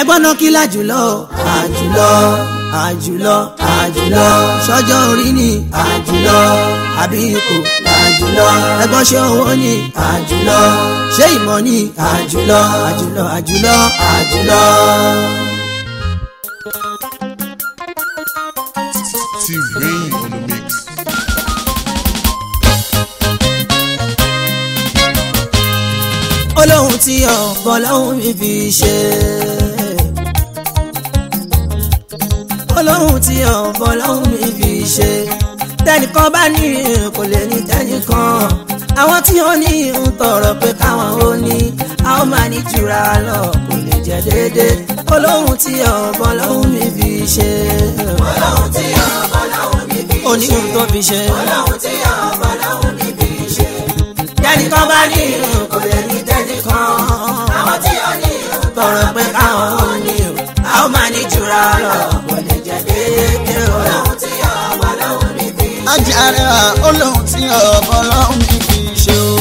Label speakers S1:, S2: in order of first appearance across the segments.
S1: ẹgbọ́n náà kí lájùlọ àjùlọ àjùlọ àjùlọ sọ́jọ́ orí ni àjùlọ àbí ipò àjùlọ ẹgbọ́n ṣé owó ni àjùlọ ṣé ìmọ̀ ni àjùlọ àjùlọ àjùlọ àjùlọ.
S2: T-Rain on the mix.
S1: olóhùn tí ọ̀bọ̀ lọ́hùn mi fi ṣe. olóhùn tí ọ̀bọ̀ lọ́hùn mi fi ṣe. tẹnìkan bá ní kò lè ní tẹnìkan. àwọn tí ó ní ń tọrọ pé káwọn ó ní a ó máa ní jura lọ kò lè jẹ déédéé. olóhùn tí ọ̀bọ̀ lọ́hùn mi fi ṣe.
S3: Ọlọ́run tí ọ̀bọ̀ lọ́hùn mi fi ṣe.
S1: oníhùn tó fi ṣe.
S3: Ọlọ́run tí ọ̀bọ̀ lọ́hùn mi fi ṣe.
S1: tẹnìkan bá ní kò lè ní tẹnìkan.
S3: Àwọn tí ó ní
S1: tọrọ pé káwọn ó ní o a ó máa ní jura lọ kò lè jẹ déédéé o.
S3: Ọlọ́run tí ọ̀bọ̀ lọ́hùn mi fi ṣe.
S4: ajáre wa olóhùn tí ọ̀bọ lọ́hùn mi fi ṣe o.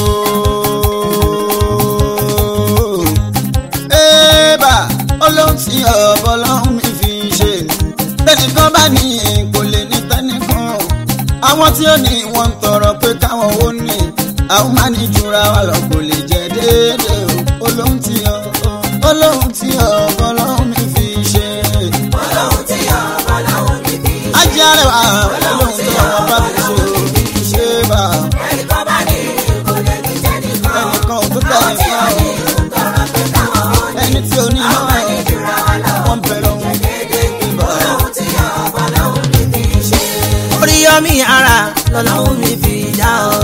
S4: Ébà olóhùn tí ọ̀bọ lọ́hùn mi fi ṣe. Tẹnìkan bá ní kò lè ní tẹnìkan. Àwọn tí ó ní wọ́n ń tọrọ pé káwọn ó ní. Àwọn máa ní jura wa lọ kò lè jẹ déédéé o. Olóhùn tí ọ̀bọ olóhùn tí ọ̀bọ lọ́hùn mi fi ṣe.
S3: Ọlọ́run tí ọ̀bọ̀ lọ́hùn mi fi ṣe.
S4: Ajáre wa olóhùn tí ọ̀bọ bá fi ṣe o. Ébà
S3: Ẹnìkan bá ní kò lè ní tẹnìkan.
S4: ẹnìkan ò tó
S3: Àwọn tí ó ní
S4: tẹnìkan
S3: ń tọrọ pé káwọn ó ní.
S4: ẹni tí ó ní
S3: Àwọn máa ní jura wa lọ.
S4: wọn bẹ̀rẹ̀ ohun
S3: Ọlọ́run tí ọ̀bọ̀ lọ́hùn mi fi ṣe.
S1: oríyọmí ara lọ́lọ́hún mi fi dá o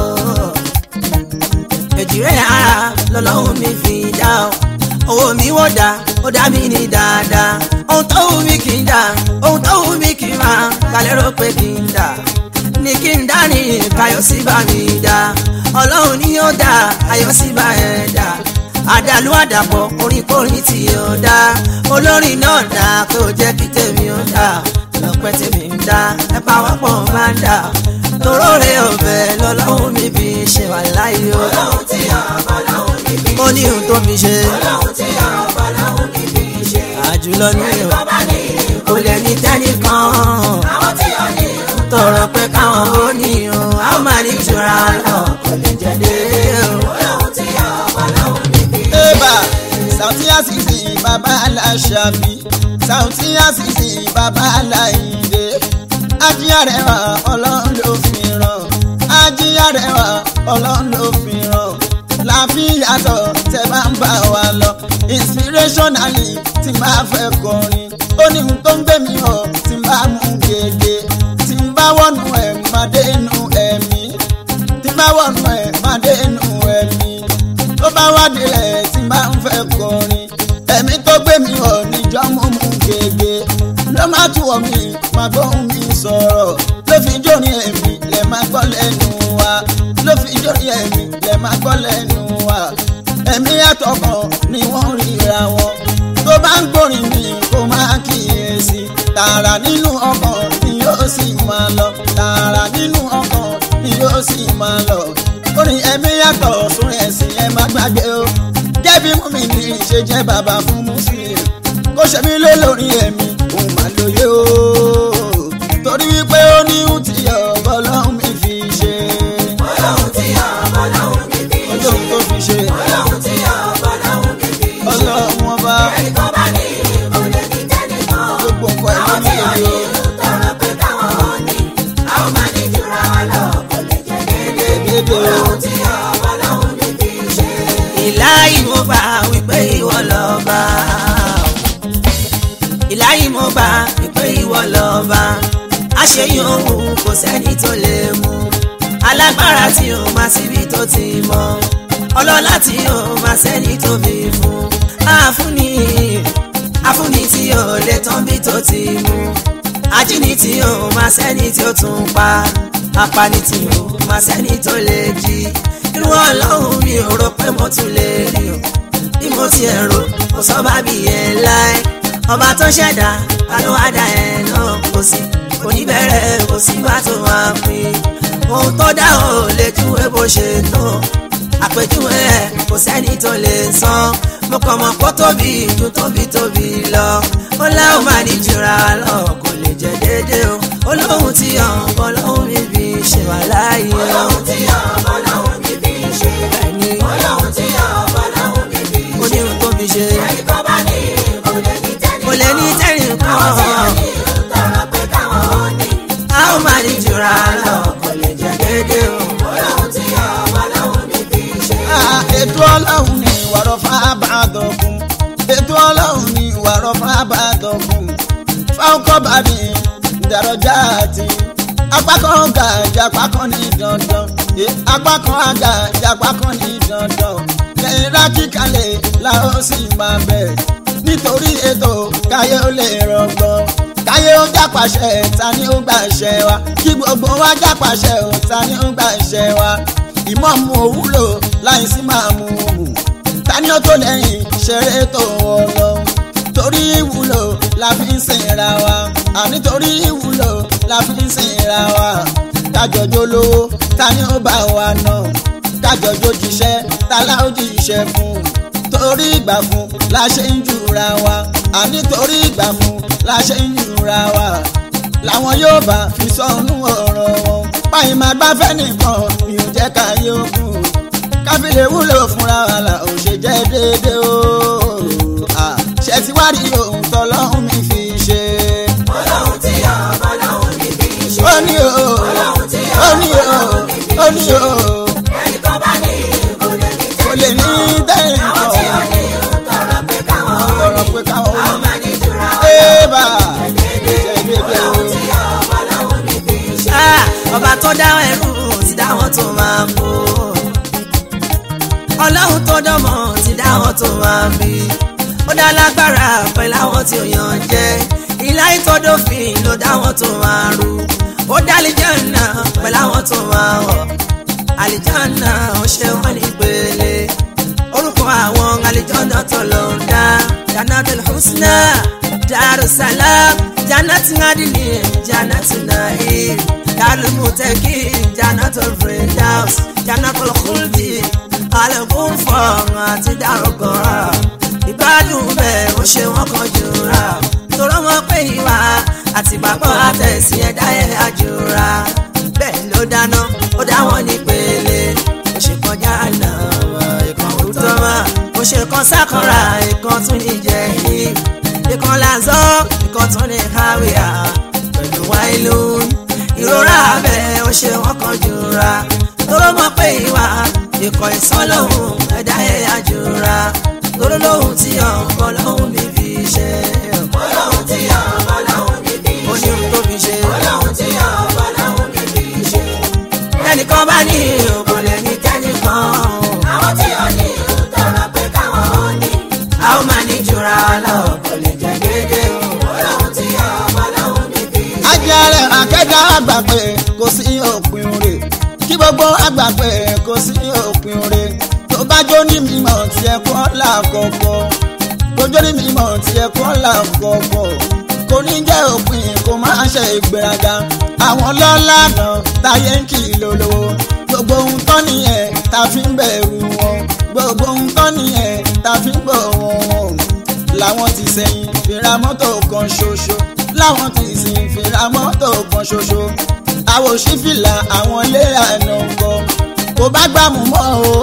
S1: èjìrẹ́ ara lọ́lọ́hún mi fi dá o owó mi wọ́n dá ó dá mi ní dáadáa ohun tó wù mí kì í dá ohun tó wù mí kì í máa kálẹ̀ rò pé kì í dá ní kí n dá ní káyọ̀sí bá mi dá ọlọ́run ni yóò dá ayọ̀sí bá ẹ̀ dá àdàlú àdàpọ̀ oríkórin tí yóò dá olórin náà dá kó jẹ́ kí tèmi ó dá lọ́pẹ́ tèmi ń dá ẹ pàwọ́pọ̀ máa ń dá toró rẹ ọ̀bẹ lọ́lọ́run mi fi ṣe wà láyé o
S3: Ọlọ́run tí ọ̀bọ̀ lọ́hùn mi fi
S1: ó ní ohun tó fi ṣe
S3: Ọlọ́run tí ọ̀bọ̀ lọ́hùn mi fi ṣe.
S1: àjùlọ ní o
S3: Ẹnìkan bá ní
S1: kò lè ní tẹ́nìkan
S3: àwọn tí ó ní
S1: tọrọ pé káwọn ó ní o a ó máa ní jura lọ kò lè jẹ dé o.
S3: Ọlọ́run tí ọ̀bọ̀ lọ́hùn mi fi ṣe.
S4: ébà Saoty Azeez bàbá aláṣàbí Saoty Azeez bàbá aláìndé ajíyàrẹwà ọlọ́run ló fi ràn ajíyàrẹwà ọlọ́run ló fi ràn láfíyàtọ̀ tẹ bá ń bá wa lọ inspirationally tí máa fẹ́ kọrin ó ní ohun tó ń gbé mi hàn tí máa mú gègé tí ń bá wọnú ẹ̀ máa dé inú ẹ̀mí tí bá wọnú ẹ̀ máa dé inú ẹ̀mí tó bá wá délẹ̀ tí máa ń fẹ́ kọrin ẹ̀mí tó gbé mi hàn níjọ́ mú mú gègé ló má tún wọ̀ mí máa gbóhùn mi sọ̀rọ̀ ló fi jórin ẹ̀mí lẹ̀ máa gbọ́ lẹ́nu wa ló fi jórin ẹ̀mí lẹ̀ máa gbọ́ lẹ́nu wa ẹ̀mí àtọkàn ni wọ́n ríra wọn tó bá ń gbórin mi kó máa kíyèsí tààrà nínú ọkàn ni yóò sì máa lọ tààrà nínú ọkàn ni yóò sì máa lọ orin ẹ̀mí yàtọ̀ sórí ẹ̀sìn ẹ má gbàgbé o jẹ́bi mú mi ní ṣe jẹ́ bàbá fún muslim kó ṣe mí lé lórí ẹ̀mí òun máa lóye o torí wípé ó ní ohun tí ọ̀bọ lọ́hùn mi fi ṣe
S3: Ọlọ́run tí ọ̀bọ̀ lọ́hùn mi fi ṣe.
S4: olóhùn tó fi ṣe
S3: Ọlọ́run tí ọ̀bọ̀ lọ́hùn mi fi ṣe.
S4: ọlọ́run ọba
S3: Ẹnìkan bá ní kò lè ní tẹnìkan.
S4: gbogbo nǹkan
S3: Àwọn
S4: ẹ̀mí
S3: tí
S4: mi
S3: ó
S4: lóye
S3: ní
S4: o.
S3: tọrọ pé káwọn ó ní. Àwọn máa ní jura wa lọ kò lè jẹ déédéé.
S4: Déédéé o.
S3: Ọlọ́run tí ọ̀bọ̀ lọ́hùn mi fi ṣe.
S1: ìláyìí mo bá wípé ìwọ lọ́ba ìláyìí mo bá wípé ìwọ lọ́ba àṣeyìn òun kò sẹ́ni tó lè mú alágbára tí o máa síbi tó ti mọ ọlọ́lá tí o máa sẹ́ni tó fi fún àfúnni àfúnni tí o lè tán bí tó ti mú ajínigbé tí o máa sẹ́ni tí ó tún pa apani tí o máa sẹ́ni tó lè jí irú ọlọ́run mi ò rò pé mo tún lè rí o bí mo ti ẹ̀ rò kò sọ bá bí ẹ láì ọba tó ṣẹ̀dá alówádà ẹ̀ náà kò sí kò ní bẹ̀rẹ̀ kò sí bá tó máa pín ohun tó dá ò lè júwe bó ṣe tó àpèjúwe ẹ̀ kò sẹ́ni tó lè san mo kàn mọ̀ kó tóbi ju tóbi tóbi lọ ó láwọn máa ní jura lọ kò lè jẹ́ déédéé o olóhùn tí ọ̀bọ lọ́hùn níbi ṣe wà láàyè o.
S3: Ọlọ́run tí ọ̀bọ lọ́hùn níbi ṣe.
S1: Bẹ́ẹ̀ni
S3: Ọlọ́run tí ọ̀bọ lọ́hùn níbi ṣe.
S1: onírun tó fi ṣe
S3: Ẹni tó bá ní kò lè ní tẹ́lẹ̀.
S1: kò lè ní tẹ́rìn
S3: Àwọn tí ò
S1: kan
S3: ní tọrọ pé káwọn ó ní.
S1: a ó máa ní jura lọ kò lè jẹ́ déédéé o.
S3: Ọlọ́run tí ọ̀bọ lọ́hùn níbi ṣe.
S4: Ah, ètò ọlọ́run ni ìwàrọ̀ fábàdọ̀kùn ètò ọlọ́run ni ìwàrọ̀ fábàdọ̀kùn fáwọkọ̀bàdì ìdàrọ̀jà àti apá kan ga ìjàpá kan ní dandan Eh, apá kan ga ìjàpá kan ní dandan lẹ́yìn rákìkalẹ̀ la ó sì máa bẹ̀ nítorí ètò káyé ó lè rọgbọ́n káyé ó jápàṣẹ ta ni ó gbàṣẹ wa kí gbogbo wa jápàṣẹ ò ta ni ó gbàṣẹ wa ìmọ̀mù òwúlò láì sí máa mú un ta ni ó tó lẹ́yìn ṣeré tó ọlọ́run torí ìwúlò la fi ń sìnra wa àní torí ìwúlò la fi ń sìnra wa kájọjọ lówó ta ni ó bá wa ná kájọjọ jíṣẹ́ ta la ó jíṣẹ́ fún torí ìgbà fún la ṣe ń jura wa àní torí ìgbà fún la ṣe ń jura wa làwọn yóò bá fi sọnù ọ̀rọ̀ wọn báyìí máa gbáfẹ́ nìkan mi ò jẹ́ ká yóò kù káfílẹ̀ wúlò fúnra wa là ò ṣe jẹ́ déédéé o Ah, ṣe ti wá rí ohun tọ́lọ́hún mi fi ṣe.
S3: Ọlọ́run tí ọ̀bọ lọ́hùn níbi ṣe.
S4: ó ní o
S3: Ọlọ́run tí
S4: ó ní
S3: ọ̀bọ
S4: o
S3: lọ́hùn níbi
S4: ó ní
S3: ṣe.
S4: o
S3: Ẹni tó bá ní kò lè ní
S4: kò lè ní tẹ́yìn
S3: Àwọn tí ò
S4: kan
S3: ní tọrọ pé káwọn ó
S4: ọ̀rọ̀
S3: ní.
S4: pé káwọn ó
S3: Àwọn máa ní jura wọn.
S4: ébà ṣe déédéé o.
S3: Ọlọ́run tí ọ̀bọ lọ́hùn níbi ṣe.
S1: Ah, ọba tó dá ẹrú ti dá wọn tó máa mú ọlọ́run tó dánmọ̀ ti dá wọn tó máa bí ó dá lágbára pẹ̀lú àwọn tí ò yàn jẹ́ ìlà ìtọ́dọ̀fin ló dá wọn tó máa rú ó dá àlìjánnà pẹ̀lú àwọn tó máa wọ̀ àlìjánnà ó ṣe wọ́n ní pele orúkọ àwọn àlìjánnà tó lọ ń dá Jannatul Husna Darussalam Jannatul Adini Jannatul Na'im Darul Muttaqin Jannatul Firdaus Jannatul Khuldi alẹ́kùn fọ̀ọ̀rùn àti dárúkọ̀rọ̀ ìgbádùn bẹ́ẹ̀ ó ṣe wọ́n kan jura torọ́ wọn pé ìwà àti bàbá àtẹ̀sí ẹ̀dá ẹ̀ àjùra bẹ́ẹ̀ ló dáná ó dá wọn ní pele ó ṣe kọjá àná ìkan òótọ́ wọn ó ṣe kan sákànrà ìkan tún ní jẹ́yìn ìkan làzọ́ ìkan tún ní káwíà pẹ̀lú wáìlú ìrora abẹ ó ṣe wọ́n kan jura torọ́ mọ̀ pé ìwà ikọ̀ ìsọ́lọ́hún ẹ̀dá ẹ̀yà jura torọ́ lóhùn tí ọ̀pọ̀ lọ́hùn mi fi ṣe
S3: Ọlọ́run tí ọ̀bọ lọ́hùn níbi
S1: ó ní
S3: ṣe.
S1: ohun tó fi ṣe
S3: Ọlọ́run tí ọ̀bọ lọ́hùn níbi ṣe.
S1: ẹnìkan bá ní òkò lè ní tẹ́nìkan
S3: Àwọn tí ò ní tọrọ pé káwọn ó ní.
S1: a ó máa ní jura lọ kò lè jẹ́ déédéé o.
S3: Ọlọ́run tí ọ̀bọ lọ́hùn níbi ṣe.
S4: ajẹ́rẹ́ akẹ́dá àgbà pé kò sí òpin rẹ̀ kí gbogbo àgbà pé kò sí òpin rẹ̀ tó bá jó ní mímọ̀ tí ẹ kọ́ làkọ̀kọ̀ tó jó ní mímọ̀ tí ẹ kọ́ làkọ̀kọ̀ kò ní jẹ́ òpin kò má ṣe ìgbéraga àwọn lọ́lá náà táyé ń kì í lólówó gbogbo ohun tán nìyẹn tá fi ń bẹ̀rù wọn gbogbo ohun tán nìyẹn tá fi ń bọ̀ wọn làwọn ti sẹ́yìn fìrà mọ́tò kan ṣoṣo láwọn ti sìn fìrà mọ́tò kan ṣoṣo àwọn òṣìfìlà àwọn ilé àná kọ kò bá gbàmù mọ́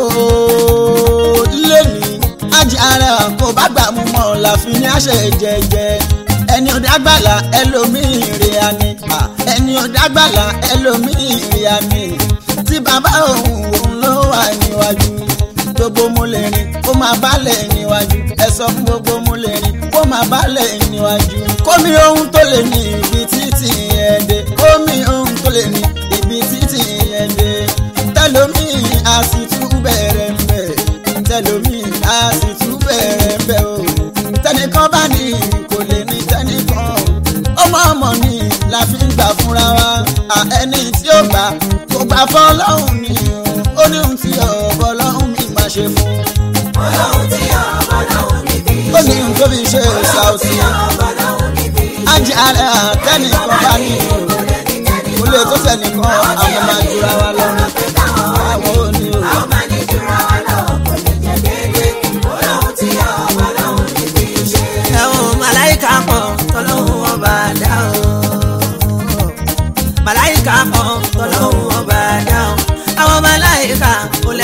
S4: o lẹ́ni ajá ara kò bá gbàmù mọ́ láfi ní àṣẹ jẹjẹ ẹni ò dágbàlà ẹlòmíì rè ani ẹni ò dágbàlà ẹlòmíì rè ani tí bàbá òun òun ló wà níwájú gbogbo mo lè rìn kó máa bálẹ̀ níwájú ẹ sọ fún gbogbo mo lè rìn kó máa bálẹ̀ níwájú. kómi ohun tó lè ní ibi títì yẹn dé kómi ohun tó lè ní ibi títì yẹn dé tẹlomi a sì tún bẹ̀rẹ̀ ń bẹ̀ tẹlomi a sì tún bẹ̀rẹ̀ ń bẹ̀ o tẹnìkan bá ní kò lè ní tẹnìkan ọmọ ọmọ ni la fi ń gbà fúnra wa à ẹni tí ó gbà kò gbà fọlọ́hún ni o ó ní ohun tí ọ̀bọ lọ́hún mi máa ṣe fún
S3: Ọlọ́run tí ọ̀bọ lọ́hùn níbi
S4: ó
S3: ṣe.
S4: ní ohun tó fi ṣe
S3: Ọlọ́run
S4: ṣàùtì
S3: tí ọ̀bọ lọ́hùn níbi ṣe.
S4: ajé ara tẹnìkan bá ní o kò lè tó tẹnìkan àwọn máa jura wa lọ àwọn ò ní o.
S3: Àwọn máa ní jura wa lọ, kò lè jẹ́ déédéé. Ọlọ́run tí ọ̀bọ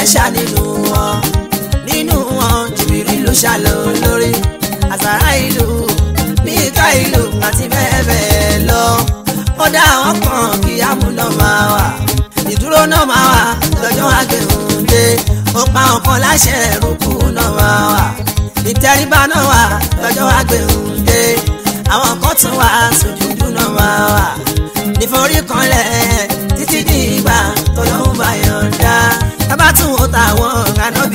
S1: lẹ́ṣà nínú wọn nínú wọn jìbìrì ló ṣàlọ́ lórí àsàrà ìlú míkà ìlú àti bẹ́ẹ̀ bẹ́ẹ̀ lọ ó dá àwọn kan kí amúná máa wà ìdúró náà máa wà lọ́jọ́ àgbẹ̀hùndé ó pa ọ̀kan láṣẹ rúkú náà máa wà ìtẹríba náà wà lọ́jọ́ àgbẹ̀hùndé àwọn kan tún wà sùjúdù náà máa wà níforí kanlẹ̀ títí di ìgbà tọ́lọ́hún bá yọ̀ǹda tábà tún wò táwọn kanábì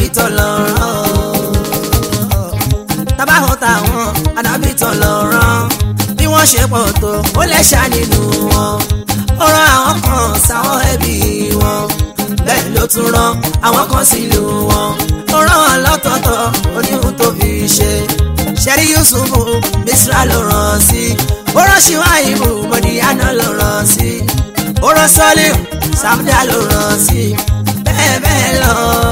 S1: tọ́lọ́rán tábà wò táwọn kanábì tọ́lọ́rán bí wọ́n ṣe pọ̀ tó ó lẹ́ṣà nínú wọn ó rán àwọn kan sáwọn ẹbí wọn bẹ́ẹ̀ ló tún rán àwọn kan sílùú wọn ó rán wọn lọ́tọ̀ọ̀tọ̀ oníhun tó fi ṣe ṣẹ́rí yusufu misra ló rán sí ó rán ṣíwáìbù mọ̀díyánà ló rán sí ó rán sọ́líù sàmúdà ló rán sí bẹ́ẹ̀ bẹ́ẹ̀ lọ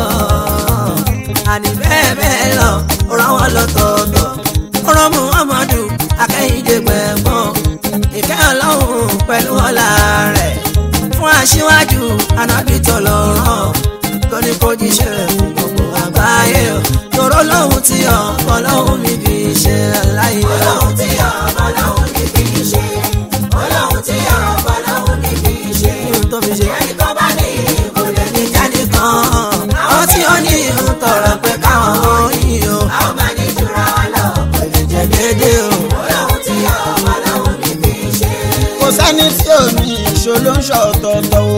S1: àní bẹ́ẹ̀ bẹ́ẹ̀ lọ ó rán wọn lọ́tọ̀ọ̀tọ̀ ó rán muhammadu akẹ́yìndé gbẹ̀gbọ́n ìkẹ́ ọlọ́run pẹ̀lú ọlá rẹ̀ fún aṣíwájú anábì tọ̀lọ́rán tó ní kó jíṣẹ́ fún gbogbo àgbáyé o tòró lóhun tí ọ̀pọ̀ lóhun mi fi ṣe aláyé o.
S3: Ọlọ́run tí ọ̀pọ̀ lọ́hùn ní fi ṣe. Ọlọ́run tí ọ̀pọ̀ lọ́hùn ní fi ṣe.
S1: ohun tó fi ṣe
S3: Ẹni tó bá ní ìkólé ní
S1: jáde kan àwọn tí ó ní ìhun tọrọ pé káwọn ó yìn o
S3: a ó máa ní jura wa lọ.
S1: jẹ déédé o.
S3: Ọlọ́run tí ọ̀pọ̀ lọ́hùn ní fi ṣe.
S4: kò sẹ́ni tí ò ní ìṣó ló ń ṣọ̀tọ̀ọ̀tọ̀ o.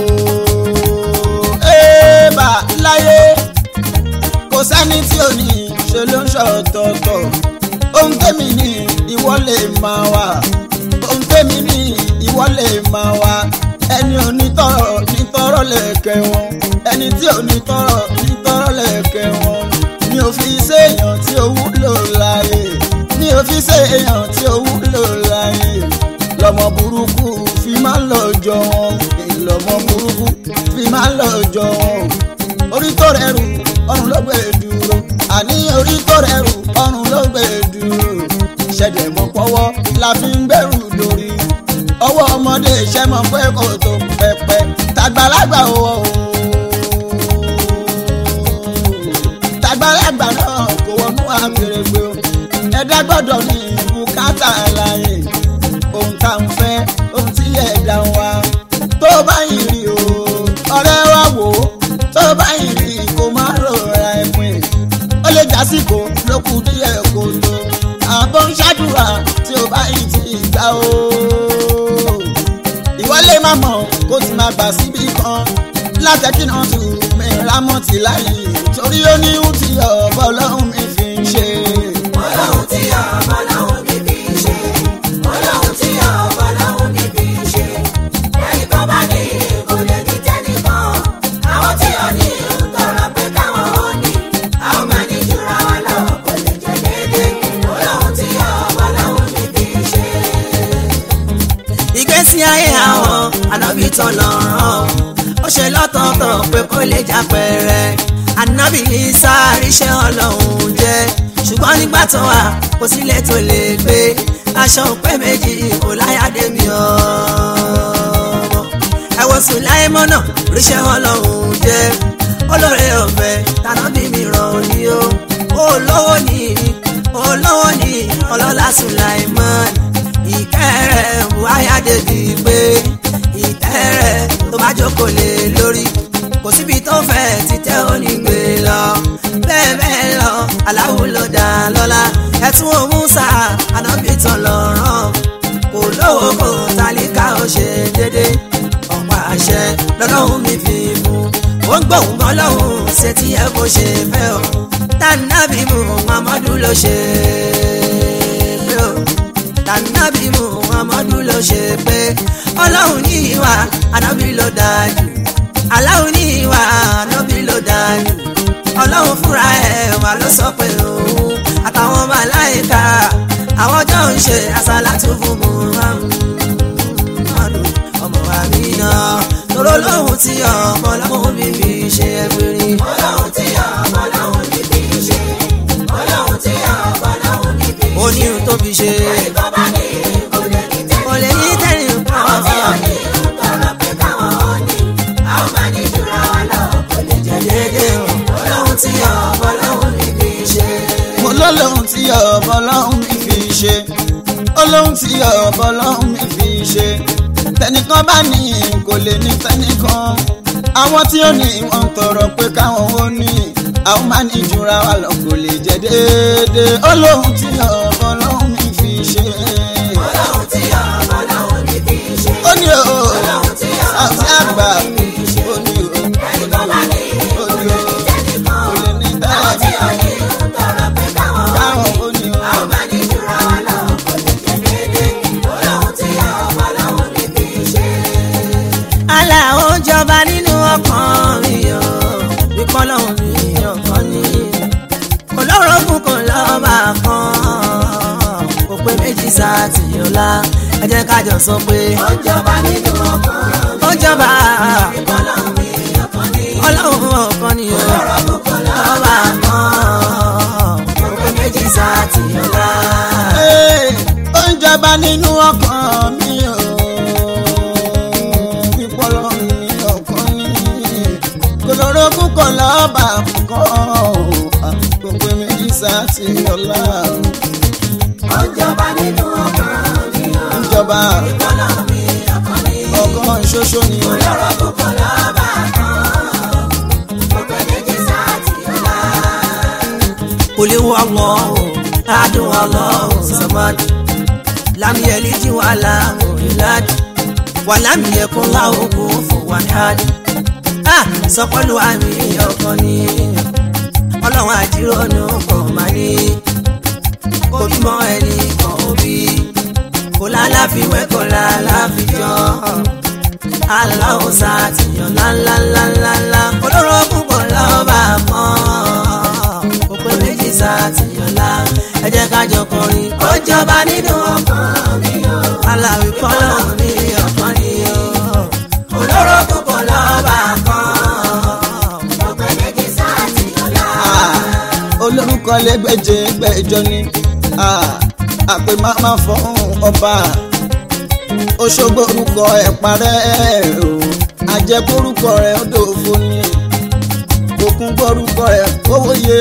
S4: Ébà láyé kò sẹ́ni tí ò ní ìṣó ló ń ṣọ̀tọ̀ọ̀tọ̀. Ohun tèmi ní ìwọ lè máa wà. Ohun tèmi ní ìwọ lè máa wà. Ẹni onítọ̀rọ̀ nítọ̀rọ̀ lẹ̀kẹ̀ wọn. Ẹni tí ò nítọ̀rọ̀ nítọ̀rọ̀ lẹ̀kẹ̀ wọn. Mi ò fi séèyàn tí ó wúlò láyé. Mi ò fi séèyàn tí ó wúlò láyé lọmọ burúkú fi máa ń lọ jọ wọn lọmọ burúkú fi máa ń lọ jọ wọn orí tó rẹrù ọrùn ló gbé dúró àní orí tó rẹrù ọrùn ló gbé dúró ṣẹ̀dẹ̀ mọ́ pọ́wọ́ la fi ń gbẹ́rù lórí ọwọ́ ọmọdé ṣẹ́ mọ́ pé kò tó pẹpẹ tàgbàlagbà o tàgbàlagbà náà kò wọnú àgbèrègbè o ẹ̀dá gbọ́dọ̀ ní bùkátà láyé ohun tá ń fẹ́ ohun tí ẹ̀dá ń wá tó bá yìí rí o ọ̀rẹ́ wa wò ó tó bá yìí rí kó má rọra ẹ̀pin ó lè jásìkò ló kù díẹ̀ kó tó àbọ̀ ń ṣàdúrà tí ó bá yìí ti gbà o ìwọ lè má mọ̀ kó ti máa gbà síbi kan látẹ̀kí náà tù mí rámọ̀tì láyé torí ó ní ohun tí ọ̀bọ ọlọ́run mi fi ń ṣe.
S3: Ọlọ́run tí ọ̀pọ̀ lọ́hùn ní fi ṣe. Ọlọ́run tí ọ̀pọ̀ lọ́hùn ní fi ṣe. Ẹni tó bá ní ìkólé ní tẹ́nìkan. Àwọn tí ò ní ń tọrọ pé káwọn ó ní. A ó máa ní jura wa lọ, kò lè jẹ́ déédéé. Ọlọ́run tí ọ̀pọ̀ lọ́hùn ní fi ṣe.
S1: ìgbésí ayé àwọn ànábì tọ̀lọ́rán ó ṣe lọ́tọ̀ọ̀tọ̀ pé kó lè jápẹ̀rẹ̀ ànábì Ìsá ríṣẹ́ ọlọ́run jẹ́ ṣùgbọ́n nígbà tó wà kò sílẹ̀ tó lè gbé aṣọ òpé méjì kò láyàdé mi ọmọ ẹ wo Sùláímọ́nà ríṣẹ́ ọlọ́run jẹ́ olóore ọ̀fẹ́ tànábì mi ràn ní o olówó ní olówó ní ọlọ́lá Sùláímọ́nà ìkẹrẹ wáyà débi pé ìtẹrẹ tó bá jókòó lé lórí kò síbi tó fẹ́ títẹ́ onígbé lọ bẹ́ẹ̀ bẹ́ẹ̀ lọ aláwo ló dá lọ́lá ẹ̀tún òmùsà ànábìtàn lọ́rán kò lówó kò tálíkà ó ṣe dédé ọ̀pọ̀ àṣẹ lọ́lọ́hún mi fi mú ó ń gbóhùn gan lọ́hùn ṣe tí ẹ kò ṣe fẹ́ o tànàbí mu Muhammadu ló ṣe pé o tànàbí muhammadu ló ṣe pé ọlọ́run ní ìwà ànábì ló dájú aláwo ní ìwà ànábì ló dájú ọlọ́run fúnra ẹ̀ wà ló sọ pé òun àtàwọn màláìka àwọn jọ ń ṣe àsálàtú fún muhammadu ọmọ àmínà tóró lóhùn tí ọmọ ọlọ́run mi fi ṣe ẹgbẹ̀rin.
S3: Ọlọ́run tí ọ̀pọ̀ lọ́hùn ní fi ṣe. Ọlọ́run tí ọ̀pọ̀ lọ́hùn ní fi ṣe.
S1: ó ní ohun tó fi ṣe
S3: Ẹni tó bá ní ìkólé ní
S1: kò lè ní
S3: tẹ́nìkan.
S1: tẹ́lẹ̀
S3: Àwọn tí ò
S1: nǹkan
S3: ní ń tọrọ pé káwọn ó ní. A ó máa ní jura wa lọ, kò lè jẹ́ déédéé.
S4: tí ọ̀bọ lọ́hùn mi fi ṣe olóhùn tí ọ̀bọ lọ́hùn mi fi ṣe tẹnìkan bá ní kò lè ní tẹnìkan àwọn tí ó ní wọn tọrọ pé káwọn ó ní àwọn máa ní jura wa lọ kò lè jẹ déédéé olóhùn tí ọ̀bọ lọ́hùn mi fi ṣe.
S3: ọlọ́run tí ọmọ lọ́hùn ní fi ṣe.
S4: ó ní o
S3: ọlọ́run tí
S4: àti
S3: ọmọ
S4: àgbà
S3: lọ́hùn ní fi ṣe.
S4: ó ní o
S3: ẹni tó bá ní
S4: ó ní
S3: ìkòlè
S4: o
S3: tẹ́nìkan.
S4: kò lè ní
S3: àwọn tí ò ní
S4: tẹ́nìkan
S3: ń tọrọ pé káwọn ó
S4: káwọn
S3: ní.
S4: ó ní o.
S3: àwọn máa ní jura wa lọ kò lè jẹ déédéé. ọlọ́run tí ọmọ lọ́hùn ní fi ṣe.
S1: Allah ó jọba nínú ọkàn mi o wípé ọlọ́run mi ọkàn ni olórogún kò lọ́ba kan kò pé méjì sáàtì ọ̀la ẹ jẹ́ ká jọ sọ pé
S3: ó ń jọba nínú ọkàn mi.
S1: ó jọba
S3: ọlọ́run mi ọkàn ní.
S1: ọlọ́run ọkàn ni o
S3: ọlọ́run kò lọ́ba
S1: lọ́ba kan kò pé méjì sáàtì ọ̀la.
S4: Ee, ó ń jọba nínú ọkàn mi o pípọ́lọ́ mi ọkàn ní kòlórógún kan lọ́ọ̀bà kan gbogbo méjì sáàtì ọ̀la
S3: ó ń jọba nínú ọkàn mi.
S4: ń jọba
S3: ọlọ́run mi ọkàn ní.
S4: ọkàn ṣoṣo ni o.
S3: ọlọ́run kò lọ́ba kan. gbogbo méjì sáàtì ọ̀la.
S1: قل هو الله أحد الله الصمد لم يلد ولم يولد ولم يكن له كفوا أحد ah sọpọlù àmì ọkàn ni ọlọ́run àjírònú kan máa ní kò bímọ ẹni kan òbí kò láláfiwé kò láláfijọ́ aláwọ̀ sàtìyàn ńláńláńláńlá olóró púpọ̀ lọ́ba kan kò pé méjì sàtìyàn lá ẹ jẹ́ ká jọ kọrin ó jọba nínú ọkàn mi o aláwì kọ́lọ́ ní ọkàn ni o olóró púpọ̀ lọ́ba kan
S3: gbogbo méjì sáàtì ọ̀la.
S4: Ah, olórúkọ lẹgbẹjẹ gbẹjọ ni Ah, àpè máma fún ọba Òṣogbo orúkọ ẹ parẹ́ o àjẹkórúkọ rẹ ó dòfo ni òkun gbórúkọ rẹ owó yé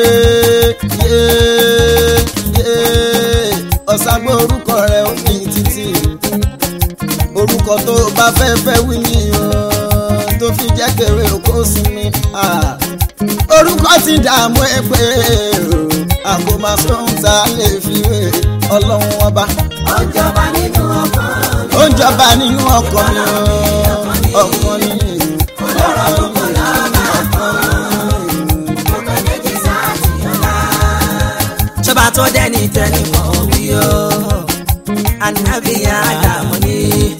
S4: yé yé ọ̀sàgbọ́ orúkọ rẹ ó ní títì orúkọ tó bá fẹ́ fẹ́ wí ni o tó fi jẹ́ kéré okó sinmi. Ah orúkọ ti dààmú ẹ pé àgbo máa sóhun tá a lè fi wé ọlọ́run ọba
S3: ó ń jọba nínú ọkàn mi.
S4: ó ń jọba nínú ọkọ mi o ọkọ ni
S3: ọlọ́run kò lọ́ba kan. gbogbo méjì sáàtì ọ̀la.
S1: ṣọba tó dẹ́ni tẹ́ni mọ̀ wí o ànábìyà àdàmú ni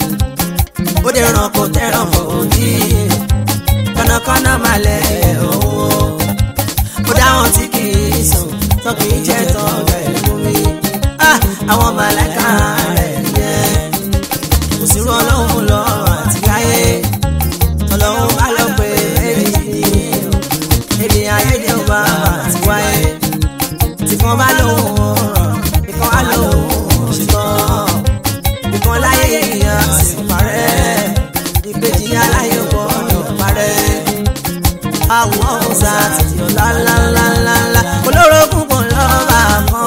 S1: ó dé ràn kó tẹ́ràn fò ní kọ́nàkọ́nà máa lẹ̀ owó ó dáhùn tí kì í sùn tó kì í jẹ́ tó bẹ̀ fún mi Ah, àwọn màláìka rẹ̀ yẹ kò sí rú ọlọ́run lọ àti káyé ọlọ́run bá lọ pé èjì ni èdè ayédè ò bá àti wáyé tí kan bá lóhùn ọ̀rọ̀ ìkan á lóhùn ṣùgbọ́n ìkan láyé èèyàn sì parẹ́ ìkejì aláyé gbọ́dọ̀ parẹ́ àwọn ọ̀sà àti ọ̀la ńláńláńlá olóró púpọ̀ lọ́ba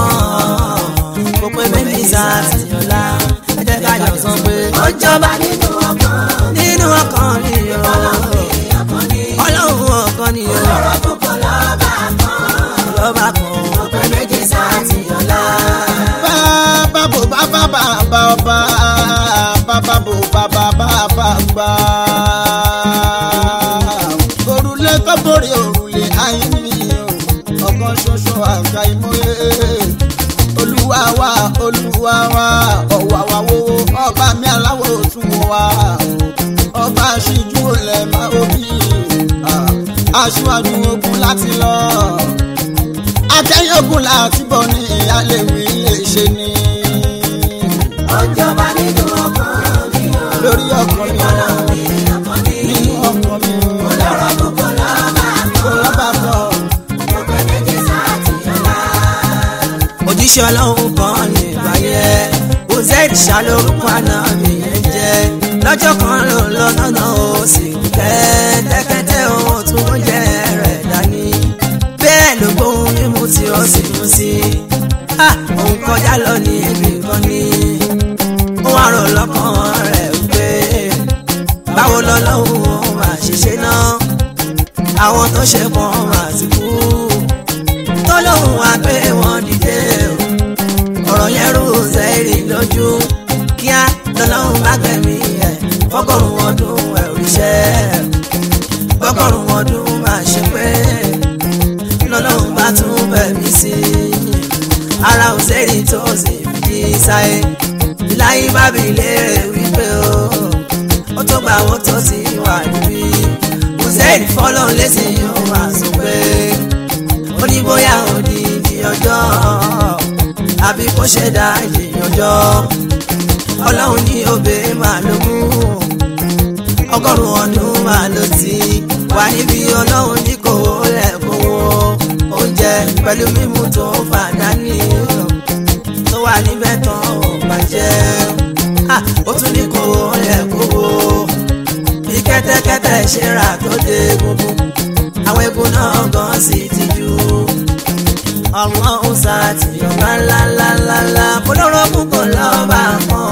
S1: kan kò pé méjì sá àti ọ̀la ẹ jẹ́ ká jọ sọ pé ó jọba
S3: nínú ọkàn mi.
S1: nínú ọkàn mi o
S3: ọkàn ní.
S1: ọlọ́run ọkàn ni o
S3: ọlọ́run kò lọ́ba kan.
S1: lọ́ba kan kò pé méjì sá àti ọ̀la.
S4: bàbá bò bàbá bàbá ọba bàbá bò bàbá bàbá gbà. òrùlé kọ́bọ̀rì òrùlé ayé mi o ọ̀kan ṣoṣo àgbà ìmọ̀ye olúwa wa olúwa wa ọ̀wà wa wo ọba mi aláwọ̀ tún wa ọba aṣíjú olè máa omi aṣíwájú ogun láti lọ akẹ́yìn ogun láti bọ̀ ní ìyáléwì lè ṣe ni
S3: ó ń jọba nínú ọkàn mi.
S4: lórí ọkọ mi
S3: ọlọ́run mi ọkàn ní.
S4: nínú ọkọ mi
S3: ọlọ́run kò lọ́ba kan.
S4: kò lọ́ba kan
S3: gbogbo méjì sáàtì ọ̀la.
S1: òjíṣẹ́ ọlọ́run kan ní ìbáyé uzaid ṣàlórúkọ àná mi yẹn jẹ́ lọ́jọ́ kan ló lọ lọ́nà ó sì kẹ́tẹ́kẹ́tẹ́ ohun tó ń jẹ́ rẹ̀ dání bẹ́ẹ̀ ló gbóhùn mímú tí ó sì mú sí Ah, òun kọjá lọ ní ibi kan ní ó wá rò lọ́kàn rẹ̀ wípé báwo lọ́lọ́hún ó máa ṣiṣẹ́ náà àwọn tó ṣe pọ̀ máa ti kú tó lóhùn wá pé wọ́n dìde o ọ̀rọ̀ yẹn rú sẹ́ẹ̀rì lójú kíá lọ́lọ́hún bá gbẹ̀mí ẹ̀ fọ́gọ́rùn-ún ọdún ẹ̀ òrìṣẹ́ fọ́gọ́rùn-ún ọdún máa ṣe pé lọ́lọ́hún bá tún bẹ̀mí sí i ara ò sẹ́ẹ̀rì tó sì fi sáyé láyé bá bi léèrè wípé o ó tó gbà wọ́n tó ti wà níbí kò sẹ́ẹ̀rì fọ́lọ́ lẹ́sìn yóò máa sọ pé ó ní bóyá òdìdí ọjọ́ àbí kó ṣe dá ìyànjọ́ ọlọ́run ní òbí máa ló mú ọgọ́rùn-ún ọdún máa ló ti wà níbi ọlọ́run ní kò rẹ̀ kówó oúnjẹ pẹ̀lú mímú tó fàdání tó wà níbẹ̀ tán ò bàjẹ́ Ah, ó tún ní kò rẹ̀ kówó bí kẹ́tẹ́kẹ́tẹ́ ṣe rà tó dé gbogbo àwọn egun náà gan sì ti jù ọ̀wọ́n ó ṣàtìyàn ńláńláńláńlá polówó púpọ̀ lọ́ba kan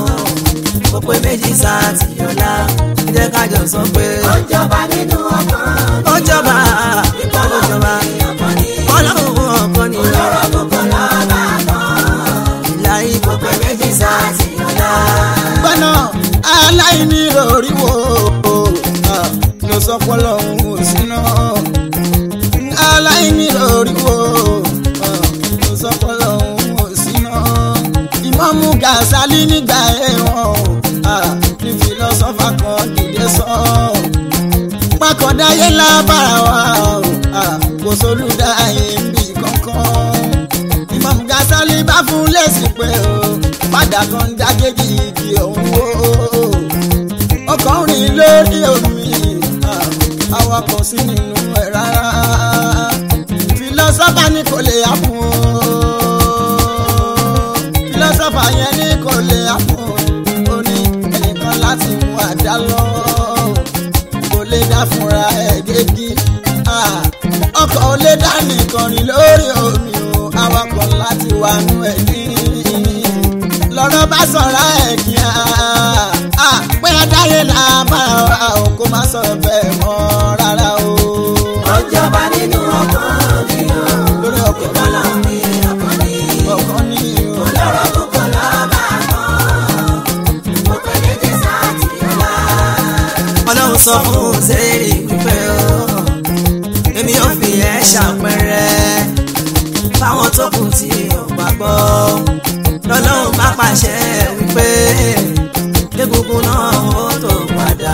S1: ó pé méjì ṣàtìyàn lá jẹ́ kájọ sọ pé
S3: ó jọba nínú ọkàn
S1: ó jọba ó jọba ọlọ́run ọ̀kan ni
S3: lọ́rọ̀ gbogbo lọ́ba kan
S1: ìlà ìbò pé méjì ṣàtìyàn lá.
S4: gbọ́nà aláìní lórí wo ah, ló sọ pọ́lọ́ òun ò síná aláìní lórí wo ah, ló sọ pọ́lọ́ òun ò síná ìmọ̀mú gàṣálí nígbà ẹ̀wọ̀n ah, ní fìlọ́sọ́fà kan dìde sọ pákọ̀dáyé lábára wa ah, kò sólùdáyé ń bì kankan ìmọ̀mú gàṣálí bá fún lẹ́sìn pé o padà kan ń dágéjì igi òun wò ọkọ̀ ń rìn lórí omi ah, awakọ̀ sí nínú ẹ̀ rárá fìlọ́sọ́fà ní kò lè àpò fìlọ́sọ́fà yẹn ní kò lè àpò ó ní ẹnìkan láti mú àdá lọ kò lè dá fúnra ẹ̀ gégi ah, ọkọ̀ ò lè dá nìkan rìn lórí omi o awakọ̀ láti wà nú ẹ̀ ní lọ́rọ̀ bá sọ̀rọ̀ ẹ̀ kíá pé adáyé là bá wa o kó má sọ bẹ́ẹ̀ mọ́ rárá o.
S3: ó jọba nínú ọkàn mi o
S4: lórí ọkọ̀
S3: ọlọ́run ní ọkàn ní
S4: ọkàn ní o.
S3: lọ́rọ̀ gbogbo lọ́ba kan ó pé méjì ṣàtìyàn lá
S1: ọlọ́run sọ fún sẹ́ẹ̀rì wípé o èmi ò fi ẹ́ ṣàpẹẹrẹ fáwọn tó kù tí ò gbàgbọ́ lọ́lọ́run bá pàṣẹ wípé egungun náà ó tó padà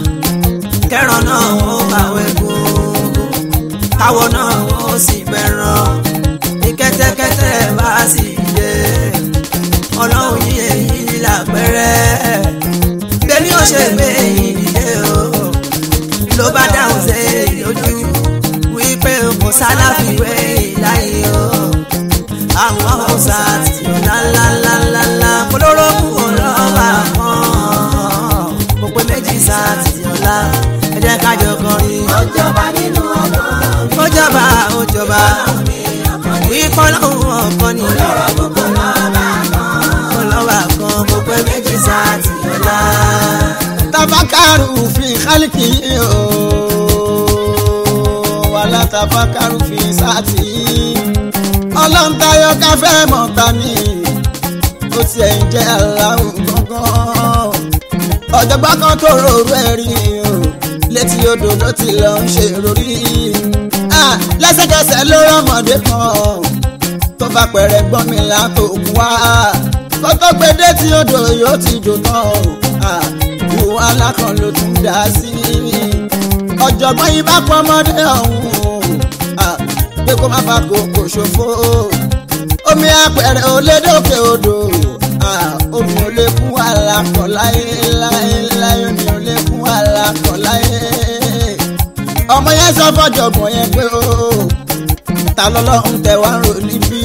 S1: kẹran náà ó bàwọ̀ egungun káwọ náà ó sì bẹ̀ràn ní kẹ́tẹ́kẹ́tẹ́ bá sì dé ọlọ́run yí èyí lápẹ́rẹ́ bẹ́ẹ̀ni ó ṣe gbé ìdílé o ló bá dáhùn sí lójú wípé kò sálàfíwé ìláyé o àwọn ọ̀sà tí ó lálálálálá polówó kúrò lọ́wọ́ kan mo pé méjì sáà tí ó lá ẹ jẹ́ ká jọ kọrin
S3: ó jọba nínú ọkàn mi
S1: ó jọba ó jọba
S3: ní ọkàn ní
S1: wípọ́ lọ́hùn ọ̀kan ni
S3: lọ́rọ̀ gbogbo lọ́ba kan
S1: ọlọ́wà kan mo pé méjì sáà tí ó lá.
S4: tabakaru fi kálíkì o wàlá tabakaru fi sáàtì ọlọ́ntayọ káfẹ́ mọ̀ta ni ó tiẹ̀ ń jẹ́ aláwọ̀ gángan ọ̀jọ̀gbọ́n kan tó rorú ẹ̀ rí o létí odò ló ti lọ ń ṣe rori Ah, lẹ́sẹ̀kẹsẹ̀ ló rọ́mọdé kan tó bá pẹ̀rẹ̀ gbọ́n mi látòkun wá kó tó gbé dé tí odò yóò ti jò tán o Ah, ìwọ alákan ló tún dá sí ọ̀jọ̀gbọ́n yìí bá pọ̀ ọmọdé ọ̀hún Ah, pé kó má fa kòkò ṣòfò omi apẹ̀rẹ̀ ò lè dókè odò Ah, omi ò lè kún àlàkọ̀ láyé láyé láyé omi ò lè kún àlàkọ̀ láyé ọmọ yẹn sọ fọjọgbọn yẹn pé ó ta lọ́lọ́run tẹ wá ń rò níbí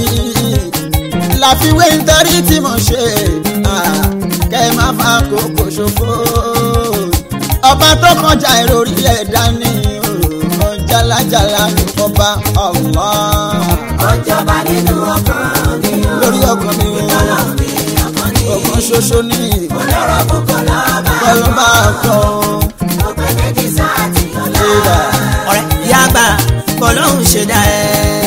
S4: láfiwé nítorí tí mo ṣe ah, kẹ ẹ má fa kókò ṣòfò ọba tó kọjá ìròrí ẹ̀dá ni ó kọjá jálajàla ní ọba Allah
S3: ó jọba nínú ọkàn mi o.
S4: lórí ọkàn mi o
S3: ọlọ́run mi ọkàn ní.
S4: ọkàn ṣoṣo ní
S3: olóró púpọ̀ lọ́ba.
S4: ọlọ́ba kan
S3: ó pé méjì sáà tí ó lọ.
S4: ìdá
S1: ọ̀rẹ́ ìyá àgbà bọ́lọ́hún ṣe dá ẹ.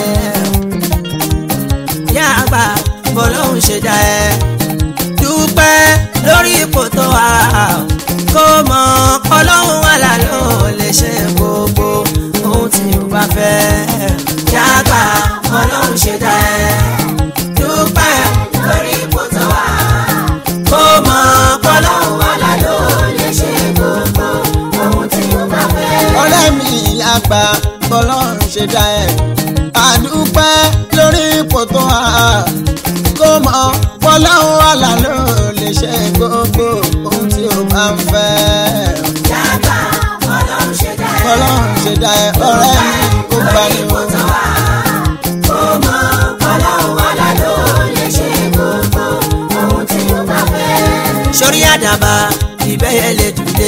S1: ìyá àgbà bọ́lọ́hún ṣe dá ẹ. dúpẹ́ lórí ipò tó wà kó mọ ọlọ́run wà lálọ́ lè ṣe gbogbo ohun tí o bá fẹ́. ìyá àgbà bọ́lọ́hún ṣe dá ẹ. dúpẹ́
S3: lórí ipò tó wà.
S1: kó mọ ọlọ́run
S3: ọlọ́run wà lálọ́ lè ṣe gbogbo ohun tí ó bá fẹ́.
S4: ọ̀rẹ́ mi àgbà bọ́lọ́run ṣe dá ẹ̀ àdúpẹ́ lórí ipò tó wà kó mọ bọ́lọ́run àlà ló lè ṣe gbogbo ohun tí o bá ń fẹ́
S3: yàgbà ọlọ́run ṣe dá ẹ.
S4: bọ́lọ́run ṣe dá ẹ̀ ọ̀rẹ́ mi kó gbà ní o.
S3: tó wà. ó mọ ọlọ́run wà lálọ́ lè ṣe gbogbo ohun tí ó bá fẹ́.
S1: sórí àdàbà ìbẹ́yẹ lè dùlé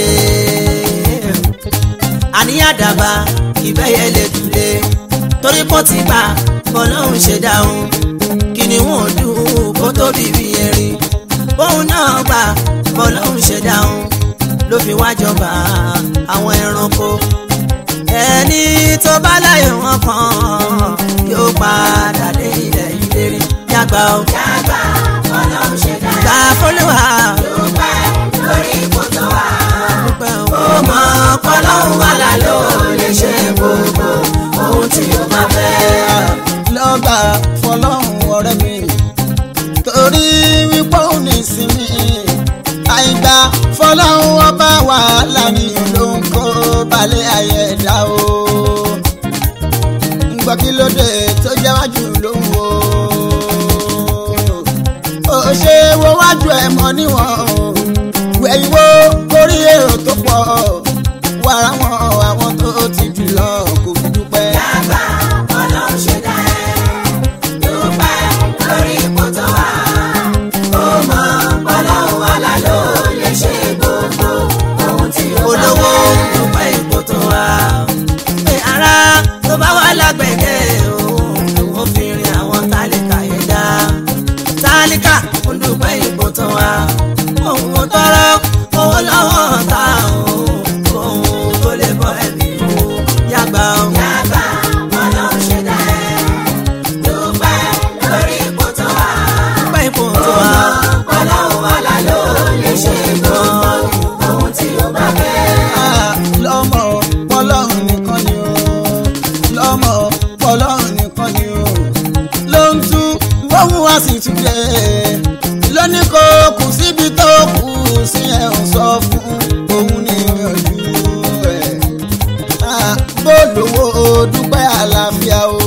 S1: àní àdàbà ìbẹ́yẹ lè dùlé torí kò ti gbà bọ́lọ́hún ṣe dáhùn kí ni wọ́n dùn kó tó bíbí erin bóun náà gbà bọ́lọ́hún ṣe dáhùn ló fi wá jọba àwọn ẹranko ẹni tó bá láyé wọn kan yóò padà dé ilẹ̀ ìlérí yàgbà ó
S3: yàgbà ọlọ́run ṣe dá ẹ.
S1: gbà fọlọ́wà.
S3: dúpẹ́ lórí ipò tó wà.
S1: dúpẹ́ o.
S3: ó mọ ọlọ́run wà lálọ́ lè ṣe gbogbo ohun tí ó bá fẹ́.
S4: lọ́gbà fọlọ́run ọ̀rẹ́ mi torí wípé òun ní ìsinmi àìgbà fọlọ́run ọba wàhálà ni ló ń kó balẹ̀ ayé ẹ̀dá o ń gbọ́ kí ló dé tó jẹ́ wájú ló ń wo ó ṣe wo wájú ẹ̀ mọ́ níwọ̀n o wẹ̀yìn wo kórí èrò tó pọ̀ wàrà wọn àwọn tó ti jù lọ kò fi dúpẹ́.
S3: yàgbà ọlọ́run ṣe dá ẹ. dúpẹ́ lórí ipò tó wà. ó mọ ọlọ́run wà lálọ́ lè ṣe gbogbo ohun tí ó bá
S1: olówó
S3: fẹ́.
S1: dúpẹ́ ipò tó wà. pé ara tó bá wà lágbẹ̀dẹ̀ òun ló fi rin àwọn tálíkà yẹn dá. tálíkà ó dúpẹ́ ipò tó wà. òun ò tọrọ owó lọ́wọ́ ta òun òun tó lè bọ́ ẹ̀mí òun yàgbà òun.
S3: yàgbà ọlọ́run ṣe dá ẹ. dúpẹ́ lórí ipò tó wà.
S1: dúpẹ́ ipò tó
S3: ó
S1: wà.
S3: mọ ọlọ́run wà lálọ́ lè ṣe gbogbo ohun tí ó bá fẹ́.
S4: Ah, lọ́mọ pọ́lọ́run nìkan ni o lọ́mọ pọ́lọ́run nìkan ni o ló ń tú gbóhùn wá sí túnde lóní kò kù síbi tó kù sí ẹ̀ ń sọ fún òun ní ìrìnàjò ẹ̀ Ah, bó lówó dúpẹ́ àlàáfíà o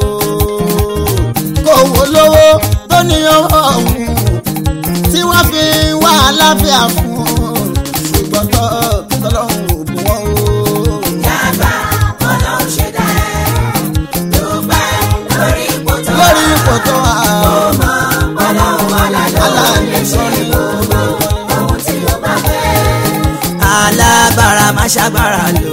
S4: kò wó lówó tó ní ọwọ́ ọ̀hún tí wọ́n fi wá àlàáfíà fún un ṣùgbọ́n tọ́ tọ́lọ́hún ò bù wọ́n o.
S3: yàgbà ọlọ́run ṣe dá ẹ. dúpẹ́ lórí ipò tó wà.
S4: lórí ipò tó wà
S3: ọlọ́run wà lálọ́ lè
S4: aláàánú
S3: ṣe
S4: sọ́ni
S3: gbogbo ohun tí ó bá fẹ́.
S1: alágbára má ṣàgbára lò